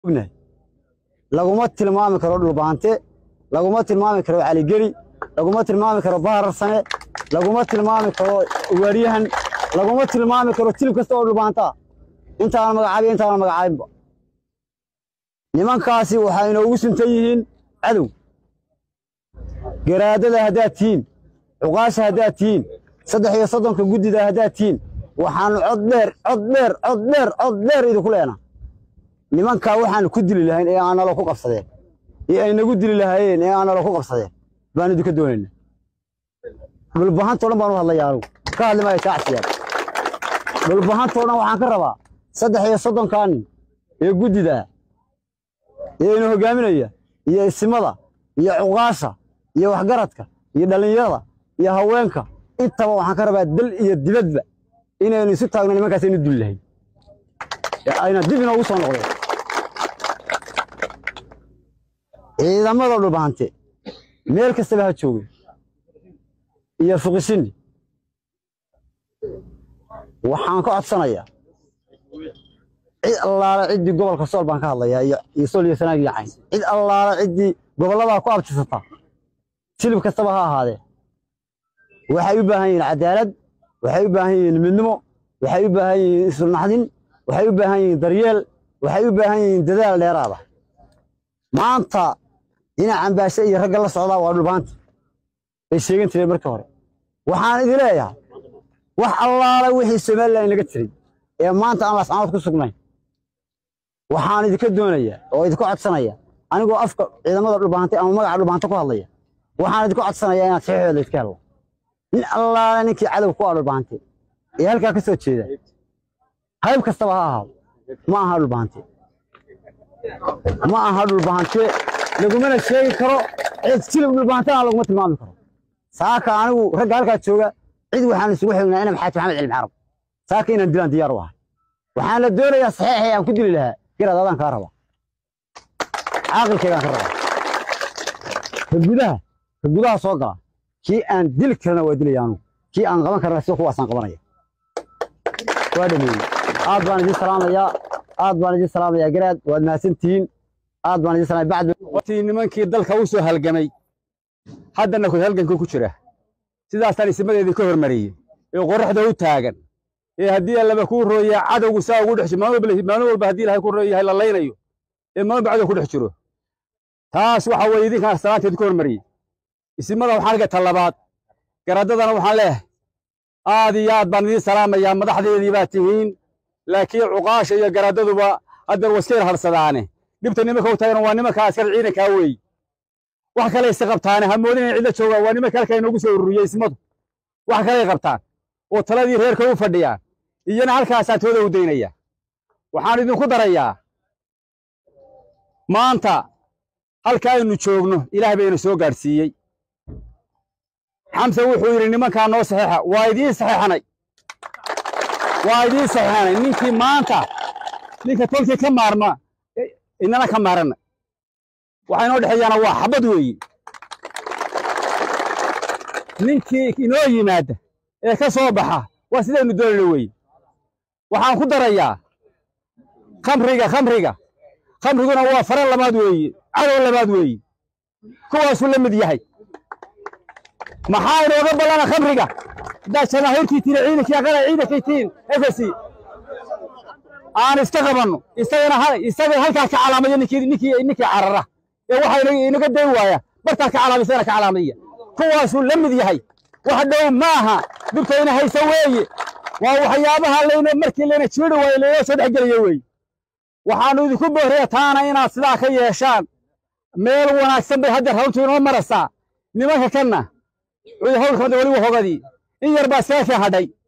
ognahay laguma tilmaami karo dhulbaante laguma tilmaami karo caligeli laguma tilmaami karo bahararsane laguma tilmaami karo waaryahan laguma tilmaami karo tilib kasta oo dhulbaanta ah intaana magacaabin intaana magacaabinba nimankaasi waxay inoogu suntan yihiin cadow garaadada haddaad tihiin cuqaasha haddaad tihiin saddex iyo soddonka guddida haddaad tihiin waxaanu cod dheer cod dheer cod dheer cod dheer idinku leenaa nimankaa waxaanu ku dili lahayn ee aan nalo ku qabsadeen ee ay nagu dili lahaayeen ee aan nalo ku qabsadeen baanu idinka doonayna dhulbahantoo dhan baanu hadlayaa anugu ka hadli maayo shaacsiyaad dhulbahantoo dhan waxaan ka rabaa saddex iyo soddonkaa nin ee guddida ee ina hogaaminaya iyo isimada iyo cuqaasha iyo waxgaradka iyo dhallinyarada iyo haweenka intaba waxaan ka rabaa dal iyo dibadba inaynu isu taagno nimankaas aynu duli lahayn ee ayna dib inoogu soo noqdeen ciidamada dhulbahante meel kastaba ha joogeen iyo fuqisini waxaan ka codsanayaa cid allaala ciddii gobolka sool baan ka hadlayaa iyo iyo sool iyo sanaag iyo cayn cid allaala ciddii gobolladaa ku abtirsataa silib kastaba ha ahaadee waxay u baahan yihiin cadaalad waxay u baahan yihiin midnimo waxay u baahan yihiin isulnaxdin waxay u baahan yihiin daryeel waxay u baahan yihiin dadaal dheeraada maanta dhinacan baashe iyo ragga la socdaa waa dhulbaanta bay sheegan jireen markii hore waxaan idin leeyahay wax allaala wixii somalilan laga tiray ee maanta aan lascanood ku sugnayn waxaan idinka doonayaa oo idinka codsanaya anigoo afka ciidamada dhulbaantay ama magaca dhulbaanta ku hadlaya waxaan idinka codsanayaa inaad saxiixooda iska hello nin allaala ninkii cadow ku ah dhulbaante ee halkaa ka soo jeeda hayb kastaba ha ahaado ma aha dhulbaante ma aha dhulbaante lagumana sheegi karo cid silib dhulbaantana laguma tilmaami karo saaka anigu ragga halkaa jooga cid waxaan isugu xignaa inam xaaji maxamed cilmi carab saaka inaan dilaan diyaar u ahay waxaan la doonayaa saxiixay aan ku dili lahaa garaad adaan kaa raba caaqilkaygaan ka rabaa ka gudaha ka gudaha soo gala kii aan dili karana waa dilaya anugu kii aan qaban karana sida kuwaasaan qabanaya waa dhameeyey aad baan idin salaamayaa aad baan idin salaamayaa garaad waad mahadsantihiin aad baan idin salaamaya bacd watii nimankii dalka u soo halgamay haddana ku halgankii ku jira sidaasaan isimadeedii ka hormariyey ee qorraxda u taagan ee haddii allaba kuu rooyaa cadowgu saa ugu dhex jiro maalin walba haddii ilahay ku rooyahay la laynayo ee maalin ba cadow ku dhex jiro taas waxa weeye idinkaan salaanteed ka hormariyey isimada waxaan dhiga talabaad garaadadana waxaan leeyahay aad iyo aad baan idiin salaamayaa madaxdeedii baa tihiin laakiin cuqaasha iyo garaadaduba haddeer waska yar harsadaane dhibta nimanka u taagana waa nimanka askar ciidankaa weey wax kale isa qabtaane ha moodin inay cidla joogaan waa nimanka halkaa inoogu soo ururiyey ismadu wax kaley qabtaan oo taladii reerka u fadhiyaan iyana halkaasaan tooda u daynaya waxaan idinku darayaa maanta halka aynu joogno ilaah bayna soo gaadhsiiyey xamse wuxuu yidhi nimankaa noo saxiixa waa idiin saxiixanay waa idiin saxiixanay ninkii maanta ninka tolkii ka maarma inana ka maaranna waxa inoo dhexeeyaana waa xabad weeye ninkii inoo yimaada ee ka soo baxa waa sidaynu doonayna weeye waxaan ku darayaa khamriga khamriga khamriguna waa fara labaad weeye cadow labaad weeye kuwaasuu la mid yahay maxaa inooga ballana khamriga haddaad jamaahiirtii tiri ciidankii aqala ciidankay tiin efesi aan iska qabanno isagana isaga halkaa ka calaamaya ninkii ninkii ninkii carara ee waxa inaga day waaya bartaa ka calaamay isagana ka calaamaya kuwaasuu la mid yahay wax dhow maaha dhibtayna haysa weeye waa waxyaabaha layna markii layna jiiri waayo laynoo soo dhexgelaya weeye waxaannu idinku booraya taana inaad sidaa ka yeeshaan meel wanaagsan bay hadda rawntu inoo marasaa nimanka kanna hawlkamada weliba hogadii in yar baa iskaga kii hadhay